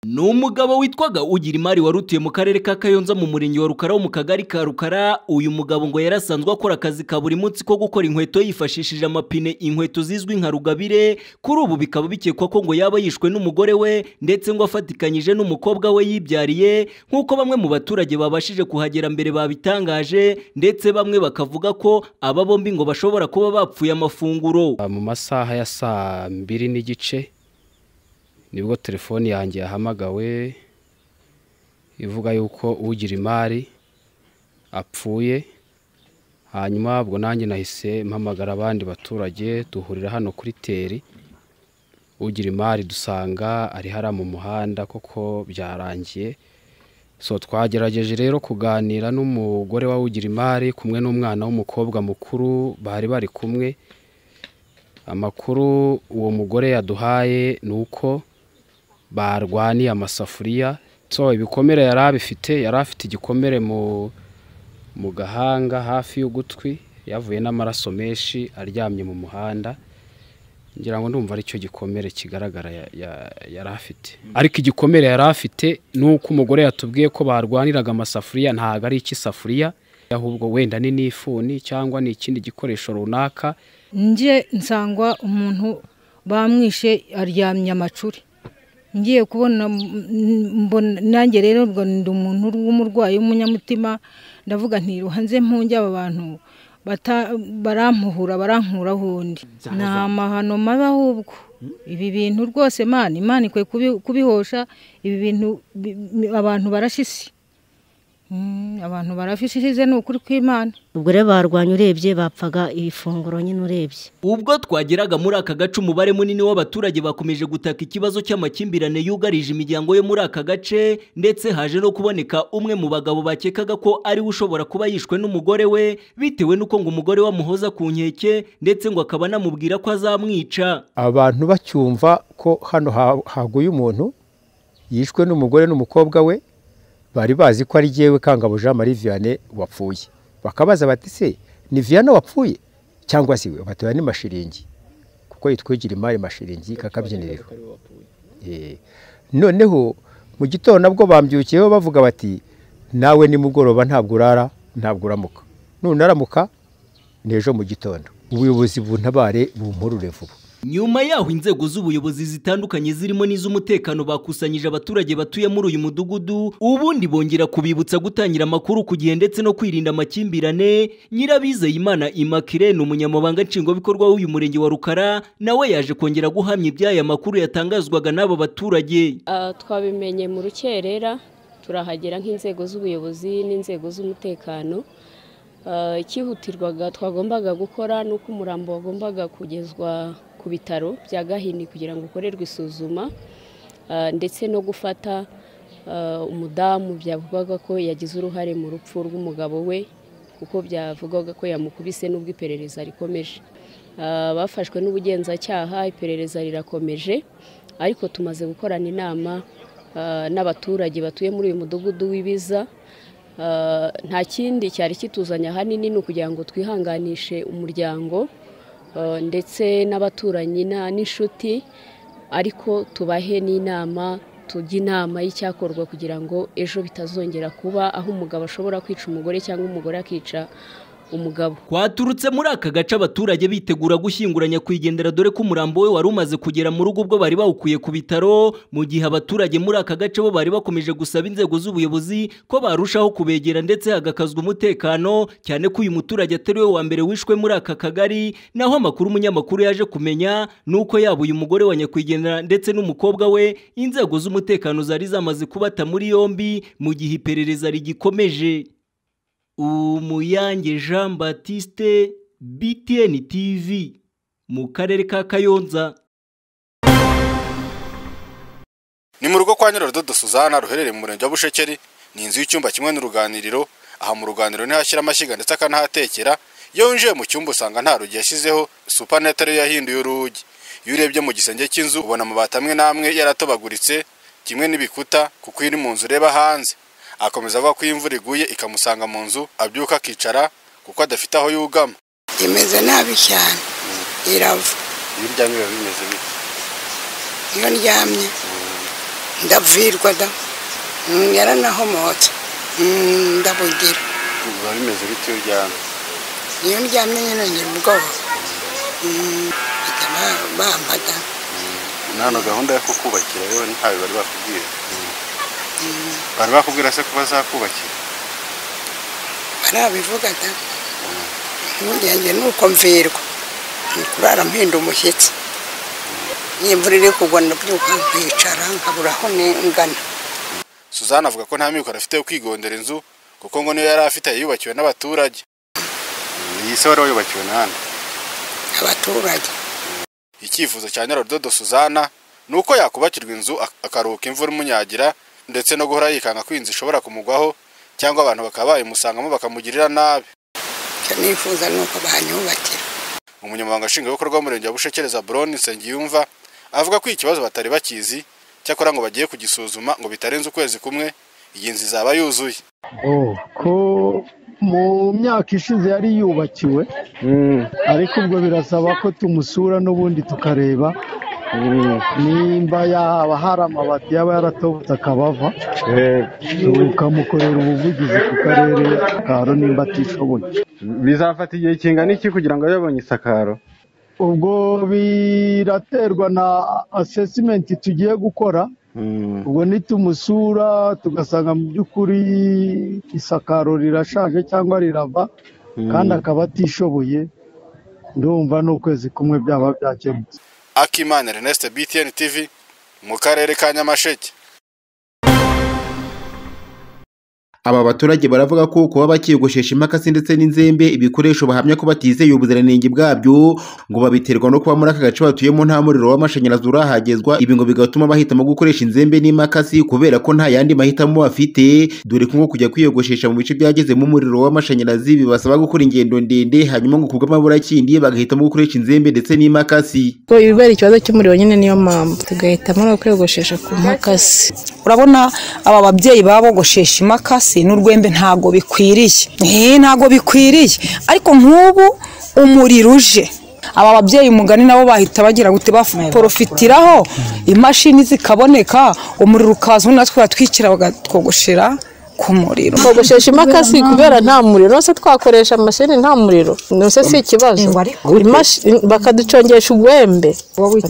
ni umugabo witwaga ugira imari wari utuye mu karere ka kayonza mu murenge wa rukara wo mu kagari ka rukara uyu mugabo ngo yari asanzwe akora akazi ka buri munsi ko gukora inkweto yifashishije amapine inkweto zizwi nka rugabire kuri ubu bikaba bikekwa ko ngo yaba yishwe n'umugore we ndetse ngo afatikanyije n'umukobwa we yibyariye nk'uko bamwe mu baturage babashije kuhagera mbere babitangaje ndetse bamwe bakavuga ko aba bombi ngo bashobora kuba bapfuye amafunguro mu masaha ya saa mbiri n'igice nibwo telefoni yanjye yahamagawe ivuga yuko ugira imari apfuye hanyuma ubwo nanjye nahise mpamagara abandi baturage duhurira hano kuri teri ugira imari dusanga ari hariya mu muhanda koko byarangiye so twagerageje rero kuganira n'umugore wa ugira imari kumwe n'umwana w'umukobwa mukuru bari bari kumwe amakuru uwo mugore yaduhaye ni uko barwaniye amasafuriya so ibikomere yari abifite yari afite igikomere mu gahanga hafi y'ugutwi yavuye n'amaraso menshi aryamye mu muhanda ngira ngo ndumva aricyo gikomere kigaragara yari afite ariko igikomere yari afite ni uko umugore yatubwiye ko barwaniraga amasafuriya ntabwo ari icy'isafuriya ahubwo wenda ni n'ifuni cyangwa ni ikindi gikoresho runaka njye nsangwa umuntu bamwishe aryamye amacuri ngiye kubona nanjye rero ubwo ndi umuntu w'umurwayi w'umunyamutima ndavuga ntiruhanze mpunge aba bantu barampuhura barankura undi ni amahano mabi ahubwo ibi bintu rwose imana imana ikwiye kubihosha ibi bintu abantu barashise abantu barafishije ni ukuri kw'imana ubwo rero barwanya urebye bapfaga ifunguro nyine urebye ubwo twageraga muri aka gace umubare munini w'abaturage bakomeje gutaka ikibazo cy'amakimbirane yugarije imiryango yo muri aka gace ndetse haje no kuboneka umwe mu bagabo bakekaga ko ariwe ushobora kuba yishwe n'umugore we bitewe n'uko ngo umugore we amuhoza ku nkeke ndetse ngo akaba anamubwira ko azamwica abantu bacyumva ko hano haguye umuntu yishwe n'umugore n'umukobwa we bari bazi ko ari jyewe kangabo jean marie vianney wapfuye bakabaza bati se ni vianney wapfuye cyangwa se we batoya ni mashiringi kuko yitwigira imari mashiringi kakabyiniriro noneho mu gitondo nabwo bambyukiyeho bavuga bati nawe nimugoroba ntabwo urara ntabwo uramuka nunaramuka ni ejo mu gitondo ubuyobozi buntabare bumporure vuba nyuma yaho inzego z'ubuyobozi zitandukanye zirimo n'iz'umutekano bakusanyije abaturage batuye muri uyu mudugudu ubundi bongera kubibutsa gutangira amakuru ku gihe ndetse no kwirinda amakimbirane nyirabizeyimana imakire ni umunyamabanga nshingwabikorwa w'uyu murenge wa rukara nawe yaje kongera guhamya iby'aya makuru yatangazwaga n'aba baturage twabimenye mu rukerera turahagera nk'inzego z'ubuyobozi n'inzego z'umutekano ikihutirwaga twagombaga gukora ni uko umurambo wagombaga kugezwa ku bitaro bya gahini kugira ngo ukorerwe isuzuma ndetse no gufata umudamu byavugwaga ko yagize uruhare mu rupfu rw'umugabo we kuko byavugwaga ko yamukubise n'ubwo iperereza rikomeje bafashwe n'ubugenzacyaha iperereza rirakomeje ariko tumaze gukorana inama n'abaturage batuye muri uyu mudugudu w'ibiza nta kindi cyari kituzanya ahanini ni ukugira ngo twihanganishe umuryango ndetse n'abaturanyi n'inshuti ariko tubahe n'inama tujye inama y'icyakorwa kugira ngo ejo bitazongera kuba aho umugabo ashobora kwica umugore cyangwa umugore akica umugabo kwaturutse muri aka gace abaturage bitegura gushyingura nyakwigendera dore ko umurambo we wari umaze kugera mu rugo ubwo bari bawukuye ku bitaro mu gihe abaturage muri aka gace bo bari bakomeje gusaba inzego z'ubuyobozi ko barushaho kubegera ndetse hagakazwa umutekano cyane ko uyu muturage atari we wa mbere wishwe muri aka kagari naho amakuru umunyamakuru yaje kumenya ni uko yaba uyu mugore wa nyakwigendera ndetse n'umukobwa we inzego z'umutekano zari zamaze kubata muri yombi mu gihe iperereza rigikomeje umuyange jean batiste btn tv mu karere ka kayonza ni mu rugo kwa nyirarudodo suzana ruherereye mu murenge wa bushekeri ni inzu y'icyumba kimwe n'uruganiriro aha mu ruganiriro ntihashyira amashyiga ndetse akanahatekera iyo winjiye mu cyumba usanga nta rugi yashyizeho supanete ariyo yahinduye urugi iyo urebye mu gisenge cy'inzu ubona amabati amwe n'amwe yaratobaguritse kimwe n'ibikuta kuko iri mu nzu ureba hanze akomeza avuga ko iyo imvura iguye ikamusanga mu nzu abyuka akicara kuko adafite aho yugama imeze nabi cyane irava iyo uryamye biba bimeze bite iyo ndyamye ndavirwa da Mm, yaranahomotse Mm, ndabugira biba bimeze bite iyo uryamye iyo ndyamye nyine ngira ubwoba Mm, bahita ba- bampa da na hano gahunda yo kukubakira rero ntawe bari bakubwira bari bakubwira se ko bazakubakira barabivuga da impungenge ni uko mvirwa Ni kurara mpinda umushyitsi iyo imvura iri kugwa ndabyuka nkicara nkabura aho ni- ngana suzana avuga ko nta mikoro afite yo kwigondera inzu kuko ngo niyo yari afite yayubakiwe n'abaturage iyi se wari wayubakiwe n'ahandi abaturage icyifuzo cya nyirarudodo suzana ni uko yakubakirwa inzu ak- akaruhuka imvura imunyagira ndetse no guhora yikanga ko inzu ishobora kumugwaho cyangwa abantu bakaba bayimusangamo bakamugirira nabi icyo nifuza ni uko banyubakira umunyamabanga nshingwabikorwa w'umurenge wa bushekereza buroni nsengiyumva avuga ko ikibazo batari bakizi cyakora ngo bagiye kugisuzuma ngo bitarenze ukwezi kumwe iyi nzu izaba yuzuye ko mu myaka ishize yari yubakiwe ariko ubwo birasaba ko tumusura n'ubundi tukareba nimba yaba hari amabati yaba yaratobotse akabava tukamukorera ubuvugizi ku karere karo nimba atishoboye bizafata igihe kingana iki kugira ngo yabonye isakaro ubwo biraterwa na asesimenti tugiye gukora ubwo nitumusura tugasanga mu by'ukuri isakaro rirashaje cyangwa rirava kandi akaba atishoboye ndumva n'ukwezi kumwe byaba byakemutse akimana ernest btn tv mu karere ka nyamasheke Aba baturage baravuga ko kuba bakigushesha imakasi ndetse n'inzembe ibikoresho bahamya ko batizeye ubuziranenge bwabyo ngo babiterwa no kuba muri aka gace batuyemo nta muriro w'amashanyarazi urahagezwa ibi ngo bigatuma bahitamo gukoresha inzembe n'imakasi kubera ko nta yandi mahitamo bafite dore ko nko kujya kwiyogoshesha mu bice byagezemo umuriro w'amashanyarazi bibasaba gukora ingendo ndende hanyuma ngo kubw'amabura kindi bagahitamo gukoresha inzembe ndetse n'imakasi Ubwo ibibera ikibazo cy'umuriro nyine niyo mpamvu tugahitamo no kwiyogoshesha ku makasi urabona aba babyeyi babogoshesha imakasi n'urwembe ntago bikwiriye Eh, ntago bikwiriye ariko nk'ubu umuriro uje aba babyeyi umugani nabo bahita bagira gute baporofitiraho imashini zikaboneka umuriro ukaza ubundi natwe batwikira bagatwogoshera ku muriro kogoshesha imakasi kubera nta muriro se twakoresha amashini nta muriro nose si ikibazo Imashi- bakaducongesha ugwembe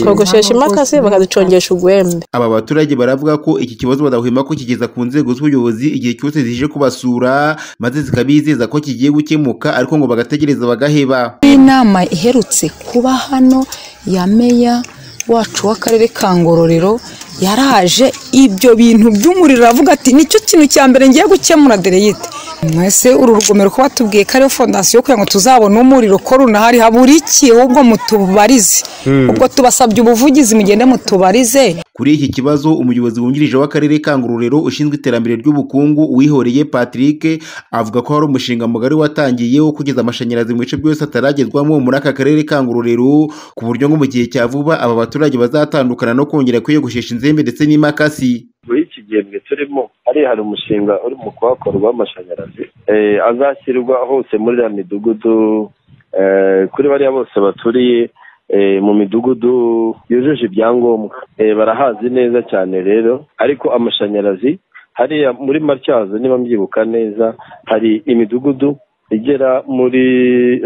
twogoshesha imakasi bakaducongesha ugwembe Aba baturage baravuga ko iki kibazo badahwema kukigeza ku nzego z'ubuyobozi igihe cyose zije kubasura maze zikabizeza ko kigiye gukemuka ariko ngo bagategereza bagaheba inama iherutse kuba hano ya meya wacu w'akarere ka ngororero yaraje ibyo bintu by'umuriro aravuga ati nicyo kintu cya mbere ngiye gukemura dereyite mwese uru rugomero ko batubwiye ko ariyo fondasiyo kugira ngo tuzabone umuriro ko runahari habura iki ahubwo mutubarize Hmm. ubwo tubasabye ubuvugizi mugende mutubarize Kuri iki kibazo umuyobozi wungirije w'akarere ka Ngororero ushinzwe iterambere ry'ubukungu uwihoreye Patrick avuga ko hari umushinga mugari watangiye wo kugeza amashanyarazi mu bice byose ataragezwamo muri aka karere ka Ngororero ku buryo ngo mu gihe cya vuba aba baturage bazatandukana no kongera kwiyogoshesha inzembe ndetse n'imakasi muri iki gihembwe turimo hariya hari umushinga uri mu kuhakorwa w'amashanyarazi Eh, azashyirwa hose muri iriya midugudu eh, kuri bariya bose baturiye eh, mu midugudu yujuje ibyangombwa Eh, barahazi neza cyane rero ariko amashanyarazi hariya muri matyazo niba mbyibuka neza hari imidugudu igera muri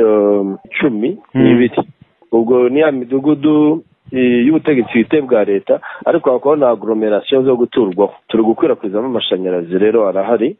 um, cumi n'ibiri ubwo ni ya midugudu eh, y'ubutegetsi bwite bwa leta ariko hakaba na agoromerasiyo zo guturwaho turi gukwirakwizamo amashanyarazi rero arahari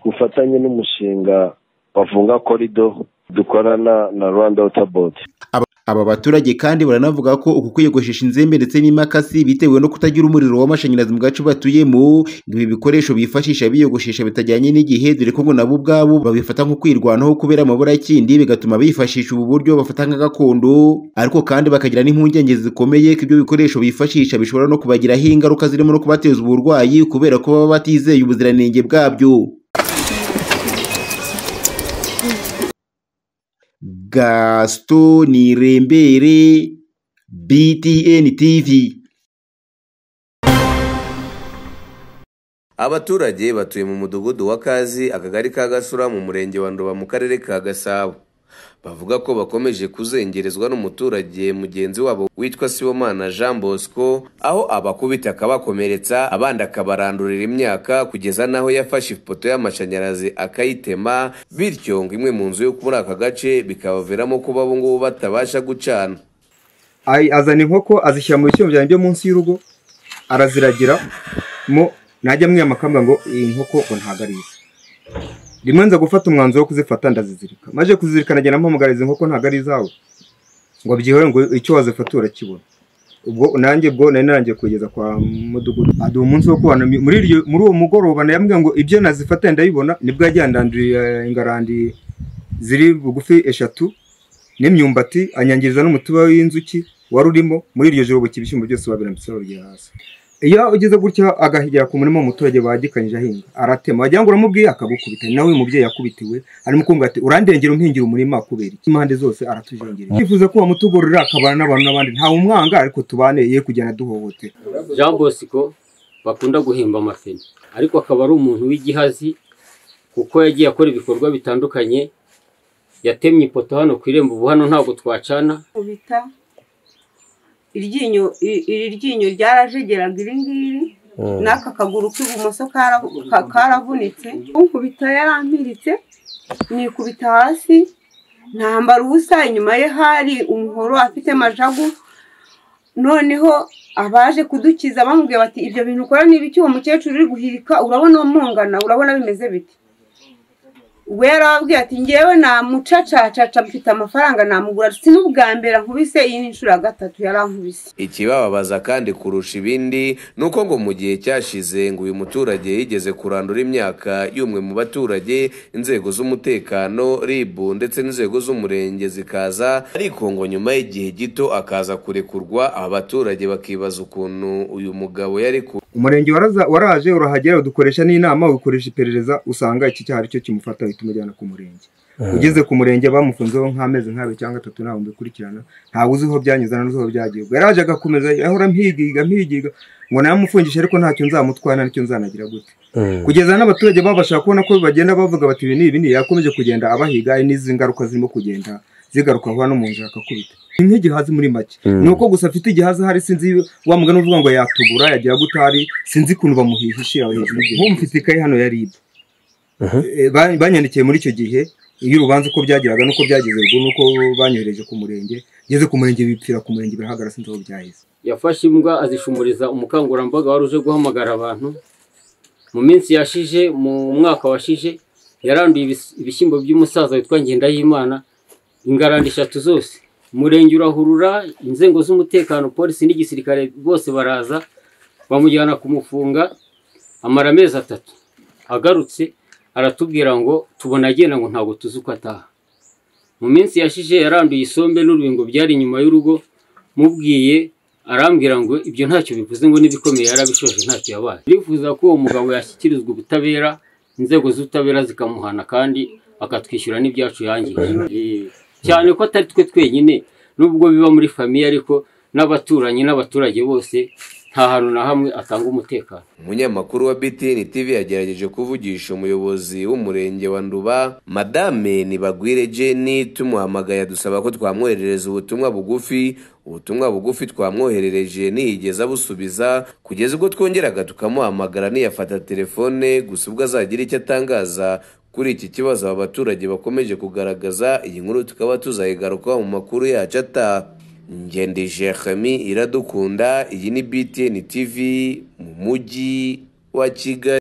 ku bufatanye n'umushinga wavunga korido dukorana na rwanda wota bodi Aba- Aba baturage kandi baranavuga ko uku kwiyogoshesha inzembe ndetse n'imakasi bitewe no kutagira umuriro w'amashanyarazi mu gace batuyemo ngo ibi bikoresho bifashisha biyogoshesha bitajyanye n'igihe dore ko ngo nabo ubwabo babifata nko kwirwanaho kubera amabura y'ikindi bigatuma bifashisha ubu buryo bafata nka gakondo ariko kandi bakagira n'impungenge zikomeye ko ibyo bikoresho bifashisha bishobora no kubagiraho ingaruka zirimo no kubateza uburwayi kubera ko baba batizeye ubuziranenge bwabyo Gaston Nirembere, BTN TV. abaturage batuye mu mudugudu wa kazi akagari ka gasura mu murenge wa ndoba mu karere ka gasabo bavuga ko bakomeje kuzengerezwa n'umuturage mugenzi wabo witwa sibomana jean bosco aho abakubita akabakomeretsa abandi akabarandurira imyaka kugeza n'aho yafashe ifoto y'amashanyarazi akayitema bityo ngo imwe mu nzu yo muri aka gace bikabaviramo kuba ubu ngubu batabasha gucana Ay- azana inkoko azishyira mu bishyimbo byanjye byo munsi y'urugo araziragira mo najya mwiyama akambwa ngo iyi nkoko ngo ntabwo ari ize rimwe nza gufata umwanzuro wo kuzifata ndazizirika maze kuzizirika nagenda mpamagara izi nkoko ntabwo ari izawe ngo byihore ngo icyo wazifata urakibona ubwo nanjye ubwo nari narangiye kugeza kwa mudugudu aduha umunsi wo kubana muri iryo muri uwo mugoroba yambwiye ngo ibyo nazifatanye ndabibona nibwo yajyandandurira ingarandi ziri bugufi eshatu n'imyumbati anyangiriza n'umutiba w'inzuki wari urimo muri iryo joro buki ibishyimbo byose babirambitse babirya hasi iyo ugeze gutya agahigera ku murima w'umuturage bagikanyije ahinga aratema wagira ngo uramubwiye akagukubita ni nawe uyu mubyeyi yakubitiwe arimo kumva ati urandengera umpingira umurima kubera iki impande zose aratujengereye twifuza ko wamutugororera akabana n'abantu n'abandi ntawe umwanga ariko tubane ye kugenda duhohotera jean bosco bakunda guhimba amafeni ariko akaba ari umuntu w'igihazi kuko yagiye akora ibikorwa bitandukanye yatemye ipoto hano ku irembo ubu hano ntabwo twacana bita iryinyo i- iri ryinyo ryarajegeraga iri ngiri Mm. n'aka kaguru k'ibumoso kara- ka- karavunitse unkubita yarampiritse nikubita hasi ntambara ubusa inyuma ye hari umuhoro afite majagu noneho abaje kudukiza bamubwiye bati ibyo bintu ukora niba iki uwo mukecuru uri guhirika urabona umungana urabona bimeze bite we yarababwiye ati ngewe namucacacaca mfite amafaranga namugura si n'ubwa mbere ankubise iyi ni inshuro ya gatatu yarankubise ikibababaza kandi kurusha ibindi ni uko ngo mu gihe cyashize ngo uyu muturage yigeze kurandura imyaka y'umwe mu baturage inzego z'umutekano ribu ndetse n'inzego z'umurenge zikaza ariko ngo nyuma y'igihe gito akaza kurekurwa abaturage bakibaza ukuntu uyu mugabo yari ku umurenge waraza- waraje urahagera udukoresha n'inama ukoresha iperereza usanga iki cyaha aricyo kimufata uhita umujyana ku murenge ugeze ku murenge bamufunzeho nk'amezi nk'abiri cyangwa atatu ntabwo mbikurikirana ntawe uzi aho byanyuze ntawe uzi aho byagiye ubwo yaraje agakomeza ahora mpigiga mpigiga ngo namufungishe ariko ntacyo nzamutwara nicyo nzanagira gute kugeza n'abaturage babasha kubona ko bagenda bavuga bati ibi ni ibi ni yakomeje kugenda abahiga hari n'izi ngaruka zirimo kugenda zigaruka vuba no mu nzira akakubita ni nk'igihazi muri make Mm. ni uko gusa afite igihazi hari sinzi wa mugani uvuga ngo yatugura yagira gutari sinzi ukuntu bamuhihishe aho hejuru nk'ubu mfite ikayi hano ya ribu Eh, ba- banyandikiye muri icyo gihe iyo urubanza uko byageraga n'uko byageze ubwo nuko banyohereje ku murenge ngeze ku murenge bipfira ku murenge birahagarara sinzi aho byaheze yafashe imbwa azishumuriza umukangurambaga wari uje guhamagara abantu mu minsi yashize mu mwaka washije yaranduye ibis- ibishyimbo by'umusaza witwa ngendahimana ingarani eshatu zose umurenge urahurura inzego z'umutekano polisi n'igisirikare bose baraza bamujyana kumufunga amara amezi atatu agarutse aratubwira ngo tubona agenda ngo ntabwo tuzi uko ataha mu minsi yashize yaranduye isombe n'urubingo byari inyuma y'urugo mubwiye arambwira ngo ibyo ntacyo bivuze ngo n'ibikomeye yarabishoje ntacyo yabaye ndifuza ko uwo mugabo yashyikirizwa ubutabera inzego z'ubutabera zikamuhana kandi akatwishyura n'ibyacu yangije Eh, cyane ko atari twe twenyine nubwo biba muri famiye ariko n'abaturanyi n'abaturage bose nta hantu na hamwe atanga umutekano umunyamakuru wa btn tv yagerageje kuvugisha umuyobozi w'umurenge wa nduba madame nibagwire jeni tumuhamagaye dusaba ko twamwoherereza ubutumwa bugufi ubutumwa bugufi twamwoherereje ntiyigeze abusubiza kugeza ubwo twongeraga tukamuhamagara ntiyafata telefone gusa ubwo azagira icyo atangaza kuri iki kibazo aba baturage bakomeje kugaragaza iyi nkuru tukaba tuzayigarukaho mu makuru yacu ataha ngendi jeremi iradukunda iyi ni btn tv mu mujyi wa kigali